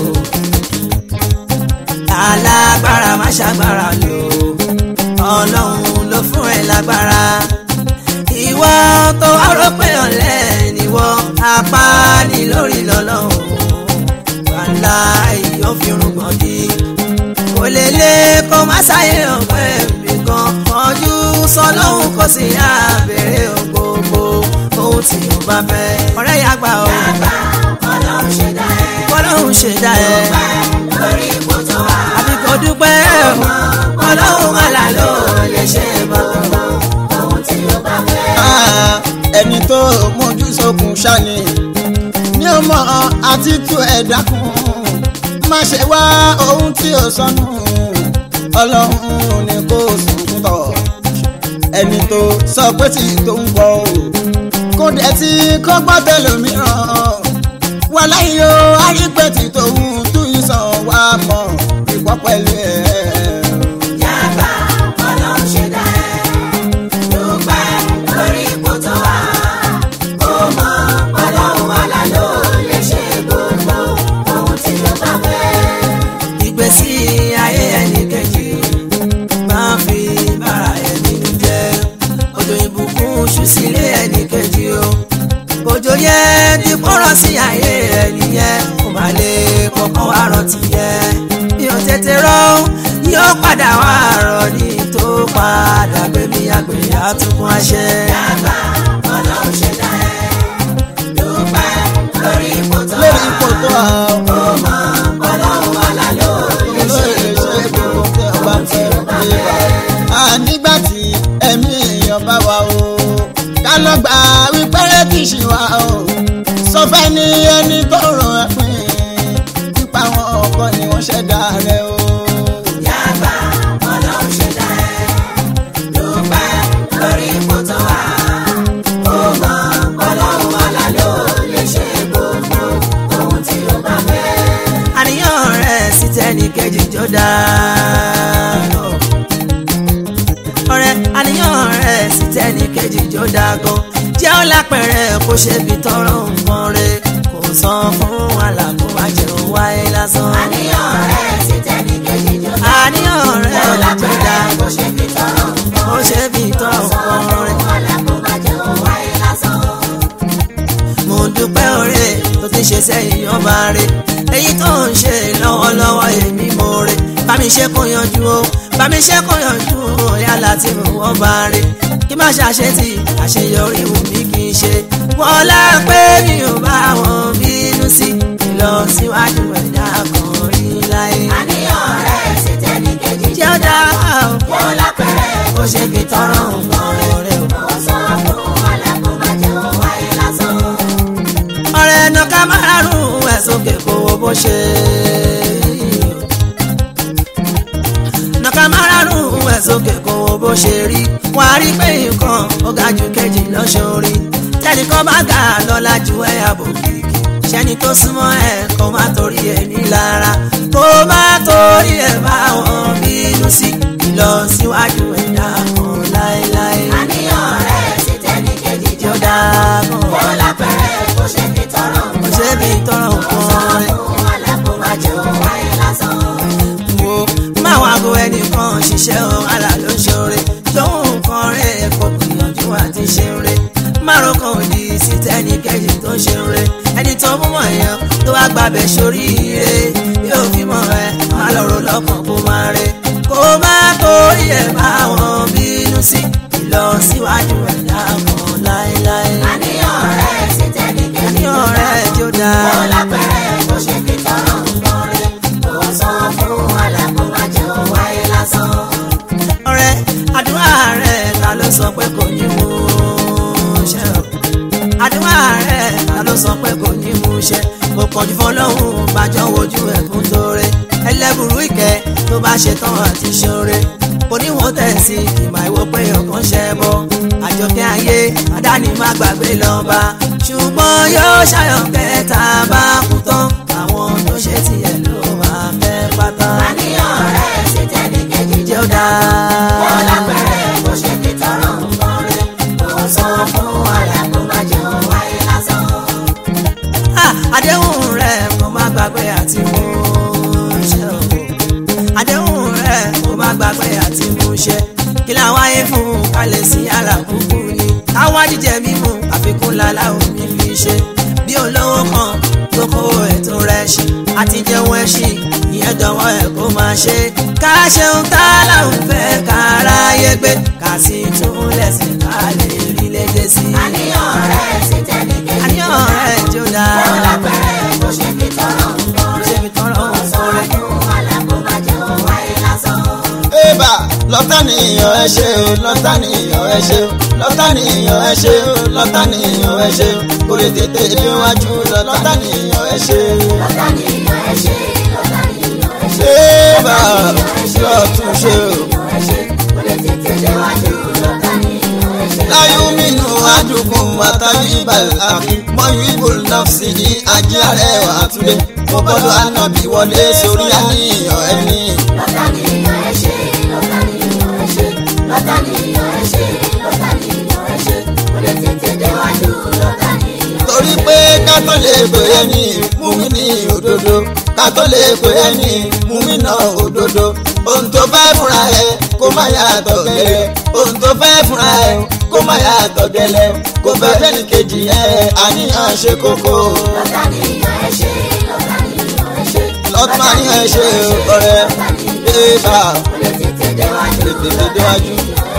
S1: alágbára má ṣàgbára lò ọlọ́run ló fún ẹ lágbára ìwọ tó wá rò pé ọ̀lẹ níwọ apá ní lórí lọ́lọ́run wàhálà yóò fi rúgbọ̀n dí kò lè lé kó má sáyé ọ̀pẹ́ nìkan ọdún sọlọ́hún kò sí àbẹ̀rẹ̀ gbogbo ohun tí o bá fẹ́ ọ̀rẹ́ yà gbà ó
S3: yàgbà ọlọ́run ṣe dá ẹ.
S1: ọlọ́run ṣe dá ẹ
S3: dúpẹ́ lórí ipò tó wà.
S1: àbí kò dúpẹ́ ọlọ́run àlà ló lè ṣe gbogbo
S3: ohun tí ó bá fẹ́.
S4: Ah, ẹni tó mójú sókun ṣáni ní ọmọ àti tú ẹ̀dá kún má ṣe wá ohun tí ò sọnù ọlọ́run ni kò sunkún tọ̀ ẹni tó sọ pé tí tó ń bọ̀ o kó dẹ̀ tí kó gbọ́ tẹlòmíràn wà láyé o àrípẹ̀tì tòun tún ìsàn wà mọ̀ ìpọ́ pẹ̀lú ẹ̀.
S3: yàgbà ọlọ́run ṣe dá ẹ. dúpẹ́ lórí ipò tó wà. ó mọ ọlọ́run wà lálọ́ lè ṣe gbogbo ohun tí ó bá fẹ́.
S1: ayé ẹnì kejì máa fi bára ẹni jẹ́ òjò ìbùkún ṣú sílé ẹnì kejì o òjò yẹn ti kọ́rọ̀ sí ayé ẹni yẹn kò má lè kọ́kọ́ wá rántí yẹn bí o tètè rọ yóò padà wá rọ ní tó padà gbé mi àgbèrè àtúnkún àṣẹ.
S3: Dàgbà ọlọ́run ṣẹ̀dá ẹ̀. Dúpẹ́ lórí ipò tó wà.
S4: lórí ipò tó wà ó.
S3: Ó mọ ọlọ́run wà lálọ́ lè ṣe gbogbo ohun tí ó bá fẹ́.
S4: nígbà tí ẹ̀mí èèyàn bá wà o ká lọ gbà wípé kìsì wà o sọ fẹ́ ní ẹni tó ràn ẹ́ pín nípa àwọn ọkọ ni wọ́n ṣẹ̀dá rẹ̀ o.
S3: Dàgbà ọlọ́run ṣẹ̀dá ẹ̀. Dúpẹ́ lórí ipò tó wà. Ó mọ ọlọ́run wà lálọ́ lè ṣe gbogbo ohun tí ó bá fẹ́.
S1: àníyàn rẹ̀ sí tẹ́nì kejì jọ dáa. ọ̀rẹ́ àníyàn rẹ̀ sí tẹ́nì kejì jọ dáa gan. jẹ́ ó lápẹ̀rẹ̀ kó ṣe bí tọrọ nǹkan rẹ̀ kò san fún àlàkó àjẹun wáyé lásán.
S3: Àníyàn rẹ̀ sì tẹ́ni kejì jọ dá.
S1: àníyàn rẹ̀
S3: Ó
S1: jọ
S3: lápẹ̀rẹ̀
S1: dáa
S3: bó ṣe fi tọrọ nǹkan.
S1: kó ṣe bí tọrọ nǹkan rẹ̀. mo dúpẹ́ oore tó ti ṣe sẹ́yìn ọba rẹ̀ èyí tó ń ṣe lọ́wọ́lọ́wọ́ èmi mo rẹ̀ bá mi ṣe kó yanjú o bá mi ṣe kó yanjú o yálà tí mo wọ́n bá rẹ̀ kí má ṣàṣetì àṣeyọrí wù mí kì í ṣe wọ́n lá pé mi ò bá wọn bínú sí ìlọsíwájú ẹ̀dá kan rí láyé.
S3: Àníyàn rẹ̀ sì tẹ́ni kejì
S1: jẹ́ ó dá o
S3: Ó lápẹ̀rẹ̀
S1: ó ṣe fi tọrọ nǹkan rẹ̀ o.
S3: ó sọ fún alákòóbájẹ́ ó wáyé lásán.
S1: ọ̀rẹ́ ẹnu ká máa rún ẹ̀ sókè kó o bó ṣe. nàka máa rún ẹ̀ sókè kó o bó ṣe rí wọ́n á rí pé nǹkan ó ga jù kejì lọ́sọ̀rí tẹ́nìkan bá ga lọ́la ju ẹ̀ àbò kìkì ṣẹ́ni tó súnmọ́ ẹ̀ kó má torí ẹ̀ nílara kó má torí ẹ̀ bá wọn bínú sí ìlọsíwájú ẹ̀dá kan láéláé
S3: Àníyàn rẹ̀ sì tẹ́ni kejì
S1: tí ó
S3: jọ
S1: dáa
S3: Ó
S1: gan
S3: lápẹ̀rẹ̀ bó ṣe fi tọrọ
S1: kò
S3: nǹkan.
S1: ṣe bí tọrọ nǹkan rẹ̀.
S3: Fún alákòóbájẹ́ ó wáyé lásán.
S1: wo máa wá go ẹnìkan ṣiṣẹ́ o àlà ló ń ṣoore lóhùn nǹkan rẹ̀ kò gbìyànjú àti ṣe ń re márùn kan òdì sí tẹ́ni kejì tó ń ṣe ń re ẹni tó mú mọ̀ yẹn tó wá gbàbẹ̀ sórí ire yóò fi mọ̀ ẹ má lọ́rọ̀ lọ́kàn kó máa re kó má torí ẹ̀ bá wọn bínú sí ìlọsíwájú ẹ̀dá kan láéláé
S3: Àníyàn rẹ̀ sì tẹ́ni kejì
S1: ní ọ̀rẹ́ jó dáa.
S3: Ó lápẹ̀rẹ̀ bó ṣe fi tọrọ nǹkan rẹ̀. Ó sọ fún alákòóbájẹ́ ó wáyé lásán.
S1: ọ̀rẹ́ àdúrà rẹ̀ ta ló sọ pé kò ní mú ṣẹ o àdúrà rẹ̀ ta ló sọ pé kò ní mú ṣẹ kò pọ̀jù fọlọ́hún bàjọ́ wojú ẹ̀kún tóore ẹlẹ́bùrú ìkẹ́ tó bá ṣe tán àti ṣoore oníwọ̀n tẹ̀sí ìmọ̀ ìwò pé ọkàn ṣẹ bọ́ àjọkẹ́ ayé àdáni má gbàgbé lọ́ba ṣùgbọ́n yóò ṣàyọ̀ kẹta bá kú tán àwọn tó ṣe tiẹ̀ ló máa fẹ́ pátá
S3: Àníyàn rẹ̀ sì tẹ́ni kejì
S1: jẹ́ ó dáa.
S3: Ó lápẹ̀rẹ̀ bó ṣe fi tọrọ nǹkan rẹ̀. Ó sọ fún alákòóbájẹ́ ó wáyé lásán.
S1: Ah, àdéhùn rẹ̀ mo má gbàgbé àti mú ṣẹ o àdéhùn rẹ̀ mo má gbàgbé àti mú ṣẹ kí la wáyé fún kálẹ̀ sí alákùnkù ni káwá jíjẹ mímu àfikún lálá omi fi ṣe bí olówó kan tó kó ètò rẹ̀ ṣe àti jẹun ẹṣin ìyẹn dánwọ́ ẹ̀ kó máa ṣe ká ṣeun tá láwùn fẹ́ káráyé gbé ká sì tún lẹ̀sìn ká lè rí lédè sí i
S3: Àníyàn rẹ̀ sì tẹ́ni kejì
S1: àníyàn rẹ̀ jó dáa.
S3: Ó lápẹ̀rẹ̀ bó ṣe fi tọrọ nǹkan rẹ̀.
S1: ṣe fi tọrọ
S3: Ó sọ
S1: nǹkan rẹ̀.
S3: fún alákòóbájẹ́ ó wáyé lásán.
S4: Ébà lọ́tà nìyàn ẹ ṣe o lọ́tà nìyàn ẹ ṣe o lọ́tà nìyàn ẹ ṣe o lọ́tà nìyàn ẹ ṣe o kò lè tètè déwájú lọ lọ́tà nìyàn ẹ ṣe o.
S3: Lọ́tà nìyàn ẹ ṣe, lọ́tà nìyàn ẹ ṣe.
S4: Ébà lọ́tún ṣe o.
S3: Nìyàn ẹ ṣe, kò lè tètè déwájú. Lọ́tà nìyàn ẹ ṣe.
S4: láyún mínú adùnkùn àtàbí ìbàlẹ̀ àfi mọ́yú ìbò nọ́ọ̀sì ní ajé àrẹwà àtúndé mo bọ́dọ̀ ànábì wọlé sórí àníyàn ẹni.
S3: Lọ́tà nìyàn ẹ ṣe, lọ́tà nìyàn ẹ ṣe. Lọ́tà nìyàn ẹ ṣe, lọ́tà nìyàn ẹ ṣe. Kò lè tètè déwájú. Lọ́tà nìyàn ẹ
S4: torí pé ká tó lè pè é ní múmi ní òdodo ká tó lè pè é ní múmi náà òdodo. òdodo ohun tó fẹ́ fúnra ẹ kó má yàtọ̀ gẹ́lẹ́ ohun tó fẹ́ fúnra ẹ kó má yàtọ̀ gẹ́lẹ́ kó fẹ́ fẹ́ni kejì ẹ àníyàn ṣe kókó
S3: lọ́tà nìyàn ẹ ṣe lọ́tà nìyàn ẹ ṣe.
S4: lọ́tún àníyàn ẹ ṣe ọ̀rẹ́ bébà
S3: Ó lè tètè déwájú.
S4: tètè déwájú.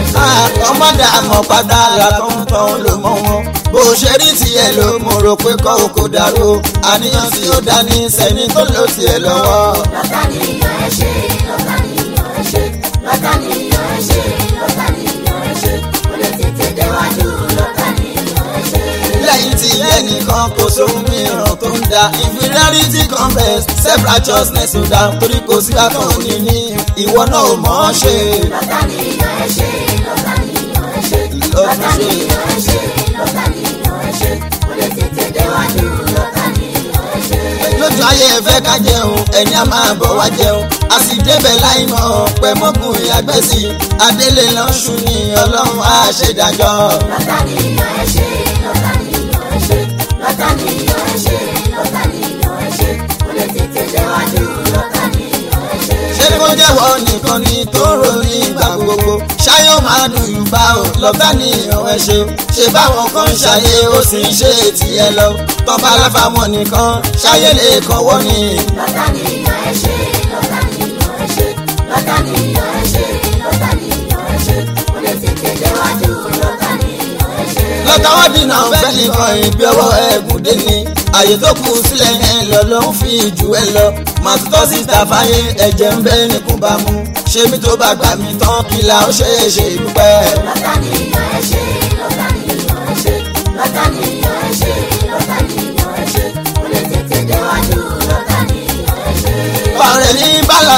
S4: ọmọdé àmọ́ pátá làkọ́ńtàn ló mọ wọn bó ṣe rí tiẹ̀ ló mo rò pé kọ́ òkò dàrú àníyàn tí ó dání sẹ́ni tó lò tiẹ̀ lọ́wọ́.
S3: lọ́tà nìyàn ẹ ṣe lọ́tà nìyàn ẹ ṣe lọ́tà nìyàn ẹ ṣe lọ́tà nìyàn ẹ ṣe. Ó lè tètè déwájú lọ́tà nìyàn ẹ ṣe.
S4: lẹ́yìn tí ẹnìkan kò sóhun mìíràn tó ń da inferiority complex self righteousness ó dá torí kò sí àtọ̀ òní ní ìwọ náà ò mọ̀ ọ́ ṣe.
S3: lọ́tà nìyàn ẹ ṣe lọ́tà nìyàn ẹ ṣe
S4: Lọ́tún
S3: lọ́tà
S4: ṣe.
S3: nìyàn ẹ ṣe lọ́tà nìyàn ẹ ṣe. Ó lè tètè déwájú lọ́tà nìyàn ẹ ṣe.
S4: lójú ayé ẹ fẹ́ ká jẹun ẹni a máa bọ̀ wá jẹun a sì débẹ̀ láì mọ̀ pẹ́ mọ́kùn ìyàgbẹ́ sí i adélé lọ́sùn ní ọlọ́run á ṣèdájọ́.
S3: lọ́tà nìyàn ẹ ṣe lọ́tà nìyàn ẹ ṣe lọ́tà nìyàn ẹ ṣe lọ́tà nìyàn ẹ ṣe. Ó lè tètè déwájú lọ́tà nìyàn ẹ ṣe.
S4: ṣé kó jẹ́wọ́ nìkan ni tó ròyìn ìgbà gbogbo ṣáyọ̀ máa dùn yùbá o lọ́tà nìyàn ẹ ṣe ṣe báwọn kan ń ṣàyè ó sì ń ṣe tiẹ̀ lọ tọ́ba aláfàmọ́ nìkan ṣáyé lè kọ́wọ́ ni.
S3: lọ́tà nìyàn ẹ ṣe lọ́tà nìyàn ẹ ṣe lọ́tà nìyàn ẹ ṣe lọ́tà nìyàn ẹ ṣe. Ó lè tètè déwájú lọ́tà nìyàn ẹ ṣe.
S4: lọ́tàwọ́ dínà fẹ́ nìkan ìbí ọwọ́ ẹ̀gùn dé ni àyè tó kù sílẹ̀ ẹ̀ lọ ló ń fi jù ẹ lọ màtútọ́ síta fáyé ẹ̀jẹ̀ ń bẹ́ nìkún bá mú ṣé mi tó bá gbà mí tán kí la ó ṣe é ṣe dúpẹ́.
S3: lọ́tà nìyàn ẹ ṣe lọ́tà nìyàn ẹ ṣe lọ́tà nìyàn ẹ ṣe lọ́tà nìyàn ẹ ṣe. Ó lè tètè déwájú lọ́tà nìyàn ẹ ṣe.
S4: ọ̀rẹ́ ní bàlá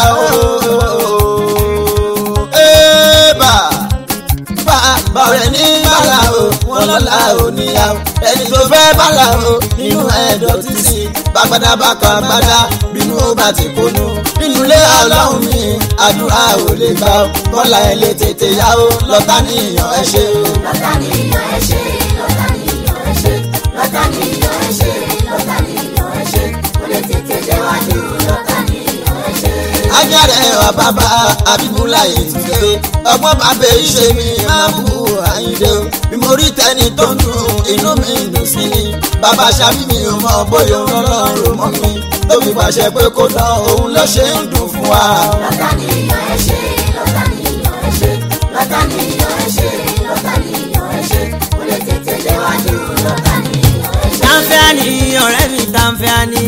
S4: o ébà bá ọ̀rẹ́ ní bàlá o wọn lọ́la ò níyàwó ẹni tó fẹ́ bàlá o nínú ẹ̀dọ̀ títì bàgbàdà bàkà gbàdà bínú ó bá ti kónú nínú ilé ọlọ́run mi àdúrà ò lè gbà ó kọ́lá ẹ̀ lè tètè yá o lọ́tà níyàn ẹ ṣe o.
S3: lọ́tà nìyàn ẹ ṣe lọ́tà nìyàn ẹ ṣe lọ́tà nìyàn ẹ ṣe lọ́tà nìyàn ẹ ṣe. Ó lè tètè déwájú lọ́tà nìyàn ẹ ṣe.
S4: ajáre wa bàbá abibula ètùtù ọgbọ́n bàbá ìṣe mi máa bú àyíndé o bí mo rí tẹni tó ń dùn inú mi dùn sí ni bàbá ṣàbí mi ò mọ bóyá òun lọ́rùn mọ́ mi tó fi pàṣẹ pé kó dán òun ló ṣe ń dùn fún wa.
S3: lọ́tà nìyàn ẹ ṣe lọ́tà nìyàn ẹ ṣe lọ́tà nìyàn ẹ ṣe lọ́tà nìyàn ẹ ṣe. Ó lè tètè déwájú lọ́tà nìyàn ẹ ṣe.
S1: Tanfẹ́ani ọ̀rẹ́ mi Tanfẹ́ani.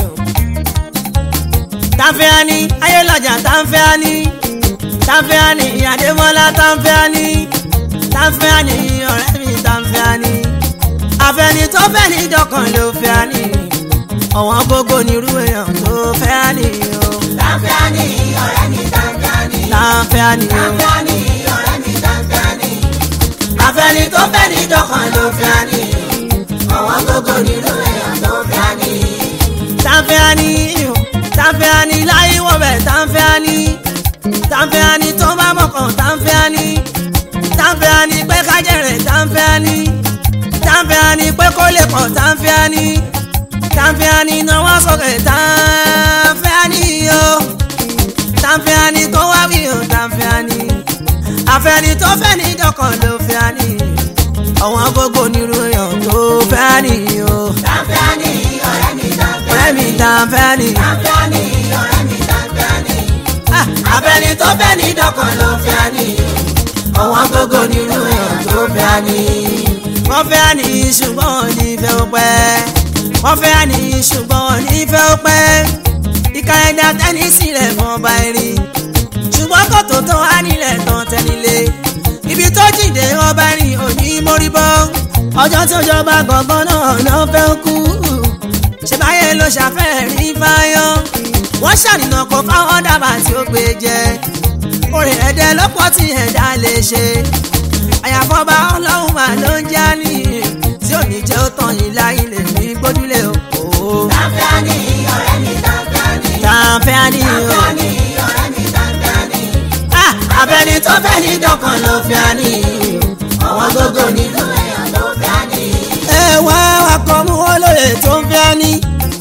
S1: Tanfẹ́ani ayélujára Tanfẹ́ani. Tanfẹ́ani Adémọ́lá Tanfẹ́ani. Tanfẹ́ani ọ̀rẹ́ mi Tanfẹ́ani. Àfẹ́ni tó fẹ́ ní dọ́kàn ló fẹ́ ni. Ọ̀wọ́n gbogbo nírú èèyàn tó fẹ́ ni o.
S3: Tanfẹ́ani ọ̀rẹ́ mi Tanfẹ́ani.
S1: Tanfẹ́ani o.
S3: Tanfẹ́ani ọ̀rẹ́ mi Tanfẹ́ani.
S1: Àfẹ́ni tó fẹ́ ní dọ́kàn ló fẹ́ ni.
S3: Ọ̀wọ́n gbogbo nínú èèyàn tó fẹ́ ni.
S1: Tanfẹ́ani o. Tanfẹ́ani láyé wọ̀ bẹ̀ Tanfẹ́ani. Tanfẹ́ani tó bá mọ̀kàn Tanfẹ́ani. Tanfẹ́ani pé kájẹ̀rẹ̀ Tanfẹ́ani. Tanfẹ́ani pé kó lè pọ̀ Tanfẹ́ani. Tanfẹ́ani náwó sókè Tanfẹ́ani o. Tanfẹ́ani tó wá wí o Tanfẹ́ani. Àfẹ́ni tó fẹ́ ní dọ́kàn ló fẹ́ ni. Ọ̀wọ́n gbogbo nírú èèyàn tó fẹ́ ni o.
S3: Tanfẹ́ani ọ̀rẹ́ mi Tanfẹ́ani.
S1: Ọ̀rẹ́ mi Tanfẹ́ani.
S3: Tanfẹ́ani ọ̀rẹ́ mi Tanfẹ́ani.
S1: Ah, Àfẹ́ni tó fẹ́ ní dọ́kàn ló fẹ́ ni. Ọ̀wọ́n gbogbo nírú èèyàn tó fẹ́ ni. Wọ́n fẹ́ ni ṣùgbọ́n wọn ní fẹ́ ó pẹ́. Wọ́n fẹ́ ni ṣùgbọ́n wọn ní fẹ́ ó pẹ́. Ìka ẹ̀dá tẹ́ni sílẹ̀ fún ọba erin. Ṣùgbọ́n kòtò tó wá nílẹ̀ tán tẹ́nilé. Ibi tó jìnde ọba erin ò ní mórí bọ́. Ọjọ́ tí òjọba gbọ̀ngàn náà ló fẹ́ kú. Ṣé báyé ló ṣàfẹ́rí fáyọ́? Wọ́n ṣàníyàn kó fáwọn dábàá tí ó gbé jẹ. Orin ẹ̀dẹ̀ lọ́pọ̀ tí ẹ̀dá lè ṣe. Àyàfọ́ba ọlọ́run mà ló ń já ní. Tí ò ní jẹ́ ó tàn yín láyé lè ní gbójúlé o.
S3: Tanfẹ́ani ọ̀rẹ́ mi Tanfẹ́ani.
S1: Tanfẹ́ani o.
S3: Tanfẹ́ani ọ̀rẹ́ mi Tanfẹ́ani.
S1: Ah, Abẹ́ni tó fẹ́ ní dọ́kan ló fẹ́ ni.
S3: Ọ̀wọ́n gbogbo nínú èèyàn tó fẹ́ ni.
S1: Ẹ wá akọ mú olóye tó ń fẹ́ ni.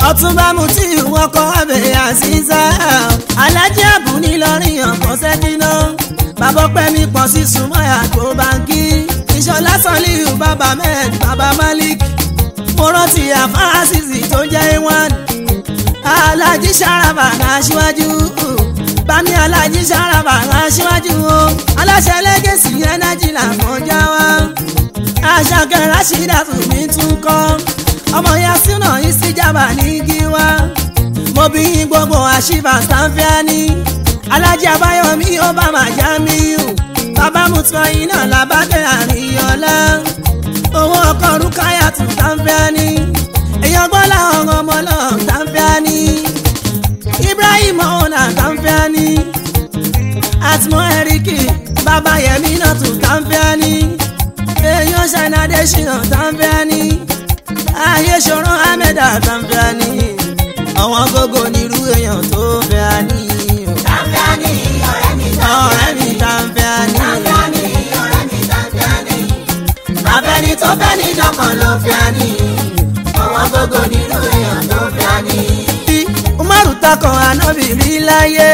S1: ọ̀túnba mutí wọn kọ́ abẹ́ àṣìṣà alájí àbúní lọ́rìn ọ̀pọ̀ sẹ́dínà bàbá pẹ́mi pọ̀ sí súnmọ́ àgbo báńkì ìṣọ̀lá sọ́líù bàbá mẹ́ẹ̀d bàbá malik mo rántí àfáàsìsì tó jẹ́ ìwọ̀n alájí sáràbà láṣíwájú bámi alájí sáràbà láṣíwájú o aláṣẹ lẹ́gẹ̀sì ẹnájì làkọjá wa àṣàkẹ́ rásídà tún mi tún kọ́ ọmọ yasina ìsìjàmbá ní gíwá mo bí gbogbo àṣìbà sanfẹ́ni alájí abáyọmí obama jamiu bàbá mutọ iná làbàdé àríyànlá owó ọkọ rúkáyà tún sanfẹ́ni èèyàn gbọ́lá ọ̀rọ̀ ọmọ náà sanfẹ́ni ibrahim ọ̀nà sanfẹ́ni àtìmọ́ ẹ̀ríkì bàbá yẹmí náà tún sanfẹ́ni èèyàn ṣànàdé ṣìnà sanfẹ́ni ayé ṣòro ahmed àtàǹfẹ́ni àwọn gógó nírú èèyàn tó fẹ́ àní.
S3: Tàǹfẹ́ni ọ̀rẹ́ mi
S1: ọ̀rẹ́ mi tàǹfẹ́ni.
S3: Tàǹfẹ́ni ọ̀rẹ́ mi tàǹfẹ́ni.
S1: abẹ́ni tó fẹ́ ní dọ́kan ló fẹ́ àní.
S3: Àwọn gbogbo nínú èèyàn tó fẹ́ ni.
S1: bí umaru takàn ànábì rí láyé.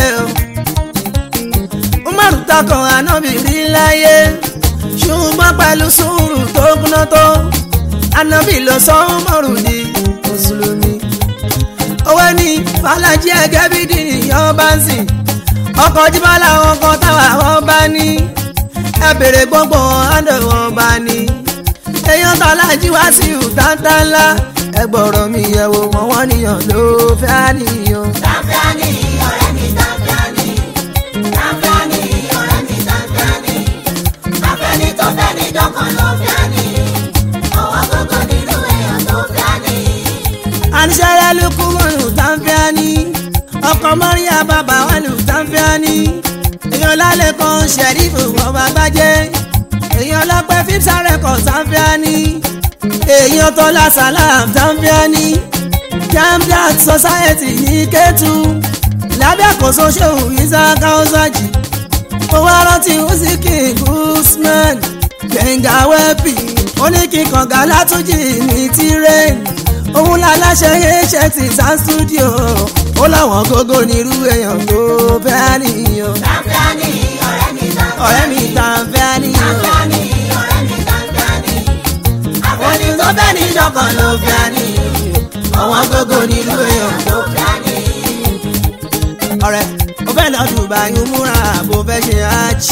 S1: umaru takàn ànábì rí láyé. ṣùgbọ́n pẹ̀lú sùúrù tó kúná tó. ànábì ló sọ umaru di mùsùlùmí. owó ní fàlàjì ẹgẹ́ bí dìnyàn bá ń sìn. ọkọ̀ jíbá làwọn kan táwa wọn bá ní. ẹ bèrè gbogbo àdó wọn bá ní. èèyàn tọ́lájí wá sí ìtàntà ńlá. ẹ gbọ́rọ̀ mi yẹ̀ wò wọ́n wọ́n níyàn ló fẹ́ àníyàn.
S3: Tàǹfẹ́ni ọ̀rẹ́ mi tàǹfẹ́ni. Tàǹfẹ́ni ọ̀rẹ́ mi tàǹfẹ́ni. Afẹ́ni tó fẹ́ ní dọ́kan ló fẹ́ ni. Àwọn gbogbo nínú èèyàn tó fẹ́ ni.
S1: àníṣẹ́rẹ́ ló kú mọ́nù tàǹfẹ́ání ọkọ̀ mọ́ríyá bàbá wà lù tàǹfẹ́ání èèyàn lálẹ́ kan ṣẹ̀rífù ọba gbájẹ́ èèyàn lọ́pẹ́ fífsà rẹ̀kọ̀ tàǹfẹ́ání èèyàn tọ́lá sàlám tàǹfẹ́ání jamdat society ní kẹ́tù lábẹ́ àkóso ṣòwò isaac ọ̀sàjì owó arántí usiki usman gbẹ̀ngà wẹ́pì oníkìkànga látúnjì ní tirẹ̀nì òun láláṣẹ iṣẹ́ ti sound studio ó láwọn gógó nírú èèyàn tó fẹ́ nìyàn
S3: Tàǹfẹ́ni ọ̀rẹ́ mi tàǹfẹ́ni.
S1: ọ̀rẹ́ mi ta fẹ́ nìyàn
S3: Tàǹfẹ́ni ọ̀rẹ́ mi tàǹfẹ́ni.
S1: àwọn ní tó fẹ́ ní ìjọkan ló fẹ́ nìyàn àwọn gógó nírú èèyàn tó
S3: fẹ́ ni.
S1: ọ̀rẹ́ ó fẹ́ lọ Dubai umura bó fẹ́ ṣe hajj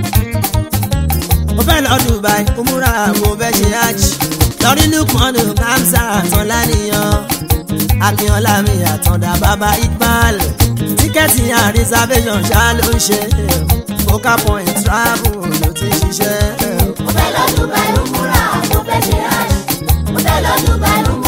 S1: ó fẹ́ lọ Dubai umura bó fẹ́ ṣe hajj lórí lukmanu kamsa àtọ́láníyàn akínọlá mi àtọ̀dá bàbá iqbal tíkẹ́ẹ̀tì and reservation ṣá ló ń ṣe focal point travel ló ti ṣiṣẹ́.
S3: Mo fẹ́ lọ Dubai, ó múra, mo fẹ́ ṣe hajj. Mo fẹ́ lọ Dubai, ó múra.